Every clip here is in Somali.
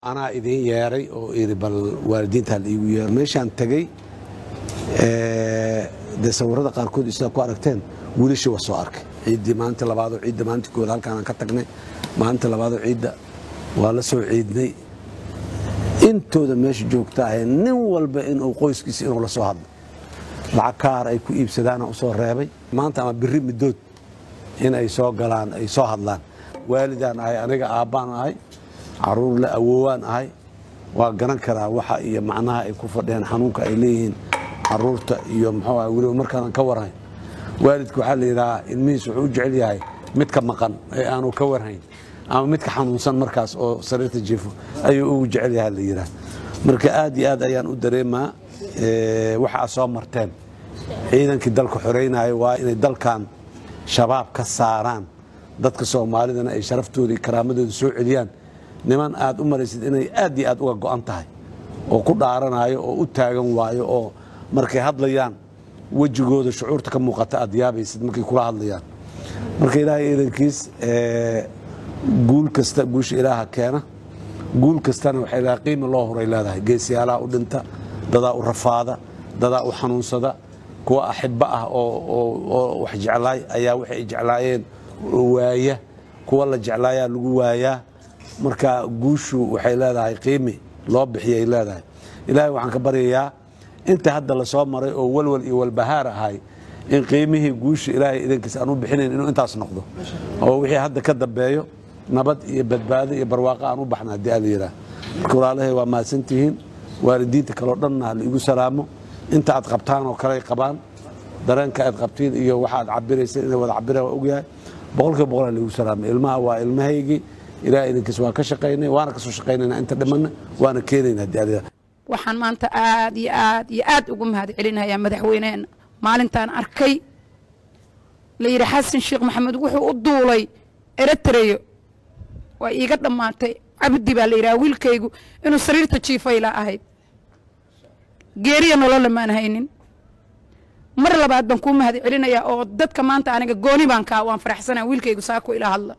anaa idin yeeray oo iri bal waalidiinta laiigu yeero meeshaan tegey dee sawirada qaarkood sidaa ku aragteen wiilashii waa soo arkay ciiddii maalinta labaadoo ciidda maalinta koowaad halkaanaan ka tagnay maalinta labaadoo ciidda waa la soo ciidnay intooda meesha joogta ahay nin walba inuu qoyskiisa inuu la soo hadlo lacag kaar ay ku iibsadaana u soo reebay maanta ama biri middood in ay soo galaan ay soo hadlaan waalidaan ahay aniga aabbaan ahay caruur la awoowaan ahay waa garan karaa waxa iyo macnaha ay ku fadhiyaan xanuunka ay leeyihiin caruurta iyo muxuu ah weliba markaanan ka warhayn waalidka waxaa la yidhahaa ilmihiis wuxuu u jecel yahay midka maqan ee aanu ka warhayn ama midka xanuunsan markaas oo sariirta jiifo ayuu ugu jecel yahay la yidhaha marka aad iyo aad ayaan u dareemaa waxa aad soo marteen ciidankii dalka xoreynaya waa inay dalkan shabaab ka saaraan dadka soomaalidana ay sharaftooda iyo karaamadooda soo celiyaan niman aad u maraysid inay aad iyo aad uga go'an tahay oo ku dhaaranayo oo u taagan waayo oo markay hadlayaan wejigooda shucuurta ka muuqata aad yaabaysid markay kula hadlayaan marka ilaahay iidankiis guul kasta guusha ilaaha keena guul kastana waxay leedahay qiimi loo horay leedahay geesiyaalaha u dhinta dadaa u rafaada dadaa u xanuunsada kuwa axibba ah oo wax jeclaay ayaa waxay jeclaayeen waaya kuwa la jeclaayaa lagu waayaa marka guushu waxay leedahay qiimi loo bixiyay leedahay ilaahay waxaan ka baryayaa inta hadda la soo maray oo walwal iyo walbahaar ahay in qiimihii guusha ilaahay idankiisa aan u bixinayn inuu intaas noqdo oo wixii hadda ka dambeeyo nabad iyo badbaado iyo barwaaqo aan u baxna haddii ala yidhaah marka walaalahay waa mahadsantihiin waalidiinta kaleo dhanna ha la igu salaamo inta aad qabtaan oo kale ay qabaan dareenka aad qabtiin iyo waxa aad cabirayseen inay wada cabiraan waa ogyahay boqolkiiba boqol ha la igu salaamay ilmaha waa ilmahaygii ilaah idinkiis waan ka shaqaynay waana kasoo shaqaynayna inta dhimanna waana keenayna haddii ala yidhaah waxaan maanta aad iyo aad iyo aad ugu mahad celinayaa madaxweyneena maalintaan arkay la yidhi xasan sheekh maxamed wuxuu u duulay eritreyo waa iiga dhammaatay cabdi baa la yidhaha wiilkaygu inuu sariirta jiifayla ahayd geeriya nolola maan haynin mar labaad baan kuu mahad celinayaa oo dadka maanta aniga gooni baan kaa waan faraxsanaa wiilkaygu saako ila hadla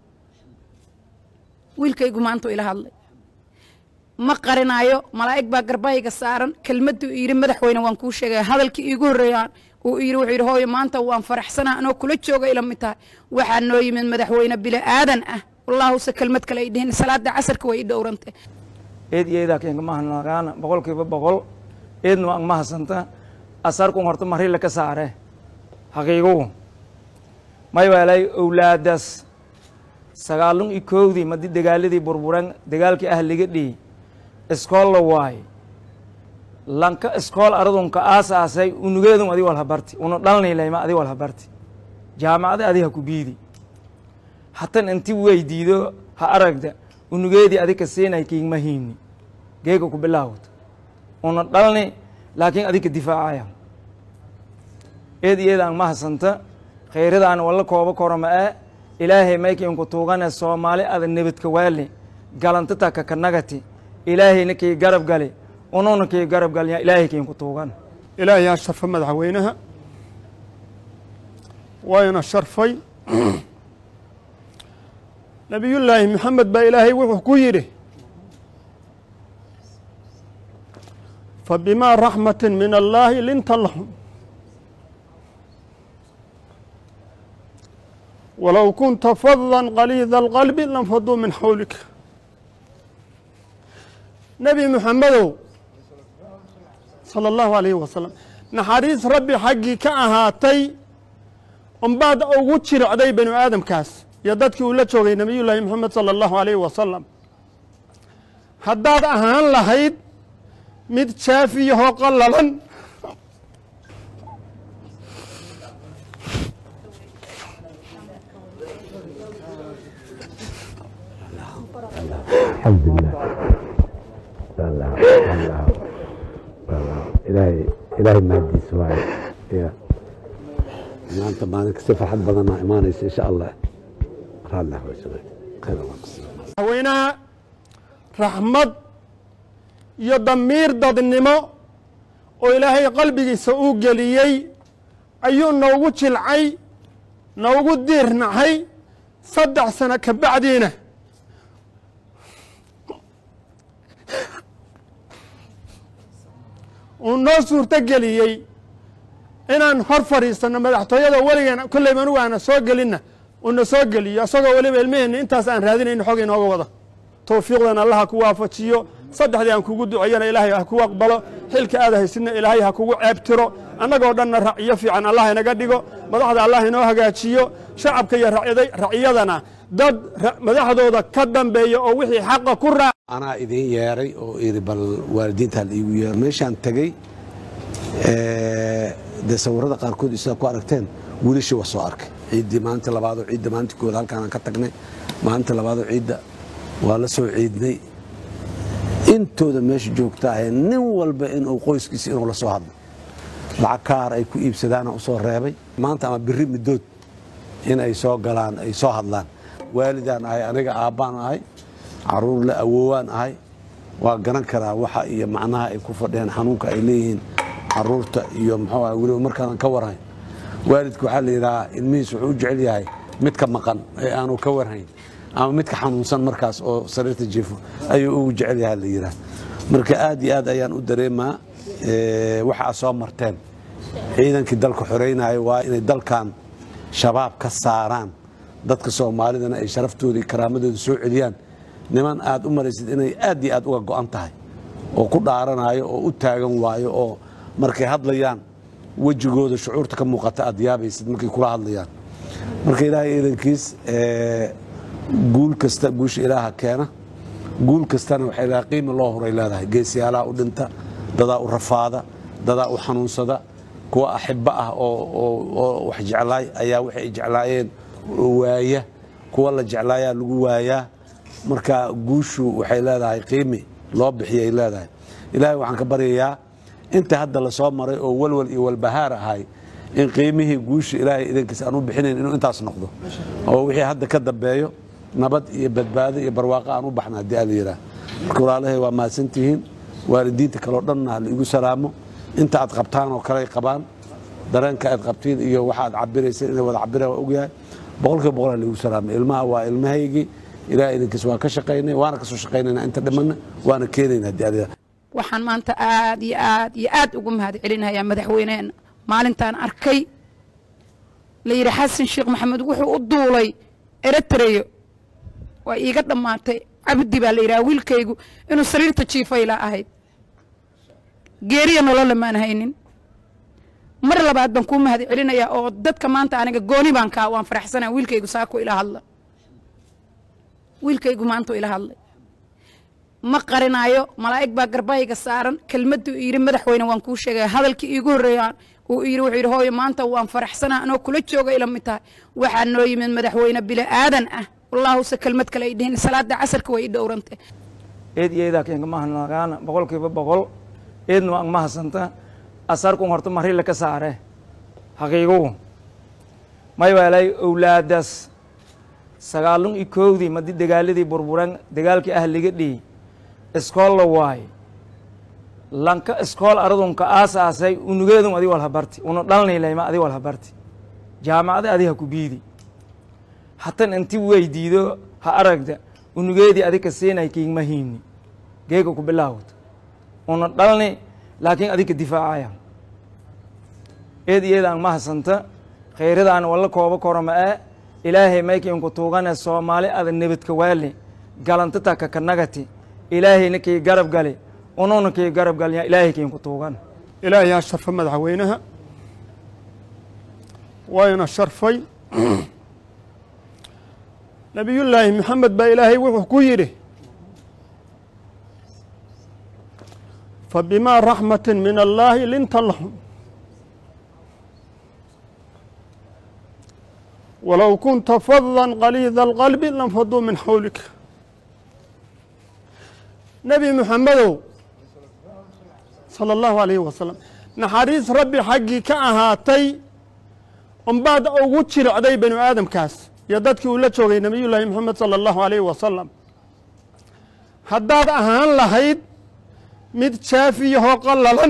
wiilkaygu maantuu ila hadlay ma qarinaayo malaa'ig baa garbahayga saaran kelmadduu yidhi madaxweyne waan kuu sheegaya hadalkii iigu horreeyaan uu yidhi wuxuu yidhi hooyo maanta waan faraxsanaa anoo kula jooga ila mid tahay waxaa noo yimid madaxweyne bili aadan ah wallaahuse kelmad kale ay dhihin salaada casarka way i dhowrantay eed iyo eedaa keenka mahanagaana boqolkiiba boqol eedna waa mahasanta asarkun horta marila ka saare haqiigugu may waalay owlaadaas sagaalun iyo koowdii madi dagaaladii burburan dagaalkii ah liga dhihi iskool la waaye lanka iskool aradunka aasaasay unugeedun adi walhabarti una dhalnilayma adi walhabarti jaamacada adi ha ku biidi hatan inti weydiido ha aragda unugeedii adi ka siinay kiigma hiini geega ku bilaawta una dhalni laakiin adi ka difaacaya eed iyadaan mahasanta khayradaan walla kooba korama ee ilaahay maykiinku tuugane soomaali ada nebadka waali galantata kakanagati ilaahayna kii garab gali ununa kii garab galya ilaahay kiinku tuugan ilaahay aa sharfa madaxweynaha waayna sharfay nabiyullaahi maxamed baa ilaahay wuxuu ku yidhi fabimaa raxmati min allaahi linta lahum walow kunta fadan qaliida alqalbi lanfaduu min xawlika nebi muxamedow sala allahu alayhi wasalam naxariis rabbi xaggii ka ahaatay unbaad ugu jiricday banu aadamkaas iyo dadkii uu la joogay nebiyullaahi moxamed sala allahu alayhi wasalam haddaad ahaan lahayd mid jaafiyahoo qallalan ilaahay ilaahay mahadiis waaye ya maanta maalinka si farxad badanaa imaanaysa insha allah raallah khayr allah madaxweynaha raxmad iyo damiir dadnimo oo ilaahay qalbigiisa uu geliyey ayuu noogu jilcay noogu diirnacay saddex sano ka bacdiina uu noo suurto geliyey inaan hor fadhiisanno madaxtooyada weligeena kolleyba anugu aana soo gelinna uuna soo geliyo isagoo weliba ilmaheenna intaas aan raadinayno xog inooga wada towfiiqdan allah ha ku waafajiyo saddexdii aan kugu duceeyana ilaahay ha kugu aqbalo xilka aad haysidna ilaahay ha kugu ceebtiro annagoo dhanna raciyo fiican allah inaga dhigo madaxda allah inoo hagaajiyo shacabka iyo raciyadana dad madaxdooda ka dambeeya oo wixii xaqa ku raac anaa idiin yeeray oo iri bal waalidiinta hal iigu yeero meeshaan tegey dee sawirada qaarkood sidaa ku aragteen wiilashii waa soo arkay ciiddii maalinta labaadoo ciidda maalinta kooda halkaanaan ka tagnay maalinta labaadoo ciidda waa la soo ciidnay intooda meesha joogta ahee nin walba inuu qoyskiisa inuu la soo hadlo lacag kaar ay ku iibsadaana u soo reebay maanta ama biri middood in ay soo galaan ay soo hadlaan waalidaan ahay aniga aabbaan ahay caruur la awoowaan ahay waa garan karaa waxa iyo macnaha ay ku fadhiyaan xanuunka ay leeyihiin caruurta iyo muxuu ah weliba markaanan ka warhayn waalidka waxaa la yidhahaa ilmihiis wuxuu u jecel yahay midka maqan ee aanu ka warhayn ama midka xanuunsan markaas oo sariirta jiifo ayuu ugu jecel yahay la yidhaha marka aad iyo aad ayaan u dareemaa waxa aad soo marteen ciidankii dalka xoreynaya waa inay dalkan shabaab ka saaraan dadka soomaalidana ay sharaftooda iyo karaamadooda soo celiyaan niman aad u maraysid inay aad iyo aad uga go'an tahay oo ku dhaaranayo oo u taagan waayo oo markay hadlayaan wejigooda shucuurta ka muuqata aad yaabaysid markay kula hadlayaan marka ilaahay ciidankiis guul kasta guusha ilaaha keena guul kastana waxay leedahay qiimi loo horay leedahay geesiyaalaha u dhinta dadaa u rafaada dadaa u xanuunsada kuwa axibbo ah oo wax jeclaay ayaa waxay ay jeclaayeen waaya kuwa la jeclaayaa lagu waayaa marka guushu waxay leedahay qiimi loo bixiyay leedahay ilaahay waxaan ka baryayaa inta hadda la soo maray oo walwal iyo walbahaar ahay in qiimihii guusha ilaahay idankiis aan u bixinayn inuu intaas noqdo oo wixii hadda ka dambeeyo nabad iyo badbaado iyo barwaaqo aan u baxna haddii ala yidhaah marka walaalahay waa mahadsantihiin waalidiinta kaleo dhanna ha laigu salaamo inta aad qabtaan oo kale ay qabaan dareenka aad qabtiin iyo waxa aad cabirayseen inay wada cabiraan waa ogyahay boqolkiiba boqol ha laigu salaamay ilmaha waa ilmahaygii ilaah idinkiis waan ka shaqaynay waana kasoo shaqaynayna inta dhimanna waana keenayna haddii ala yidhaah waxaan maanta aad iyo aad iyo aad ugu mahad celinayaa madaxweyneena maalintaan arkay la yidhi xasan sheekh maxamed wuxuu u duulay eritreyo waa iiga dhammaatay cabdi baa la yidhaha wiilkaygu inuu sariirta jiifayla ahayd geeriya nololle maan haynin mar labaad baan kuu mahad celinayaa oo dadka maanta aniga gooni baan kaa waan faraxsanaa wiilkaygu saako ila hadla wiilkaygu maanta ila hadlay ma qarinaayo malaa'ig baa garbayga saaran kelmaddu yidhi madaxweyne waan kuu sheegaya hadalkii iigu horreeya uu yidhi wuxuu yidhi hooyo maanta waan faraxsanaa anoo kula jooga ila mid tahay waxaa noo yimid madaxweyne bili aadan ah wallaahuse kelmad kale ay dhihin salaada casarka way i dhowrantay eed iyo eedaa keenka mahanagaana boqolkiiba boqol eedna waa mahasanta asarkun horta marila ka saare haqiigugu may waalay owlaadaas sagaalun iyo koowdii madi dagaaladii burburan dagaalkii ahliga dhii iskool la waay lanka iskool aradunka aasaasay unugeedun adi walhabarti una dhalnilayma adi walhabarti jaamacada adi ha ku biidi hatan inti weydiido ha aragda unugeedii adika siinay kiigma hiini geega ku bilaawd una dhalni laakiin adika difaacaya eed iyeedaan mahasanta khayradaan walla kooba korama e ilaahay maykiinku tuugane soomaali ada nebadka waali galantata kakanagati ilaahayna kii garab gali ununa kii garab galya ilaahay kiinku tuugan ilaahay ha sharfo madaxweynaha wayna sharfay nabiyullaahi maxamed baa ilaahay wuxuu ku yidhi fabimaa raxmatin min allaahi linta lahum walow kunta fadan qaliida alqalbi lanfaduu min xawlika nebi muxamedow sala allahu alayhi wasalam naxariis rabbi xaggii ka ahaatay unbaad ugu jiricday banu aadamkaas iyo dadkii uu la joogay nebiyullaahi moxamed sala allahu alayhi wasalam haddaad ahaan lahayd mid jaafiyahoo qallalan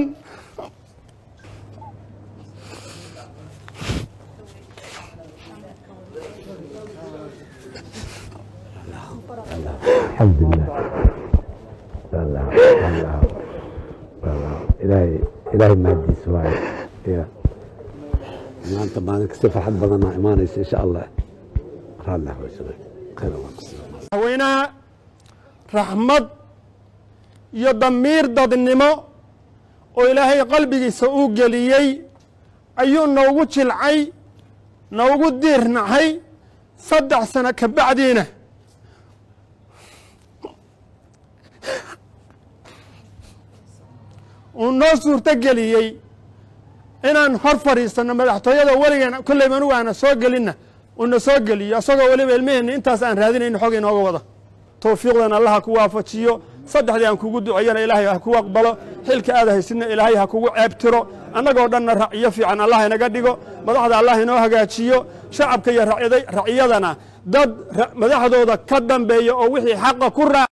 الحمد لله الله الله الله إلهي ilaahay mahadiis waaye ya maanta maalin kasta farxad badanaa imaanaysa insha allah raallah waysana khayr allah kusiiyo madaxweynaha raxmad iyo damiir dadnimo oo ilaahay qalbigiisa uu geliyey ayuu noogu jilcay noogu diirnacay saddex sano ka bacdiina uu noo suurto geliyey inaan hor fadhiisanno madaxtooyada weligeena kolleyba anugu aana soo gelinna uuna soo geliyo isagoo weliba ilmaheenna intaas aan raadinayno xog inooga wada towfiiqdan allah ha ku waafajiyo saddexdii aan kugu duceeyana ilaahay ha kugu aqbalo xilka aad haysidna ilaahay ha kugu ceebtiro annagoo dhanna raciyo fiican allah inaga dhigo madaxda allah inoo hagaajiyo shacabka iyo raciyada- raciyadana dad ra- madaxdooda ka dambeeya oo wixii xaqa ku raac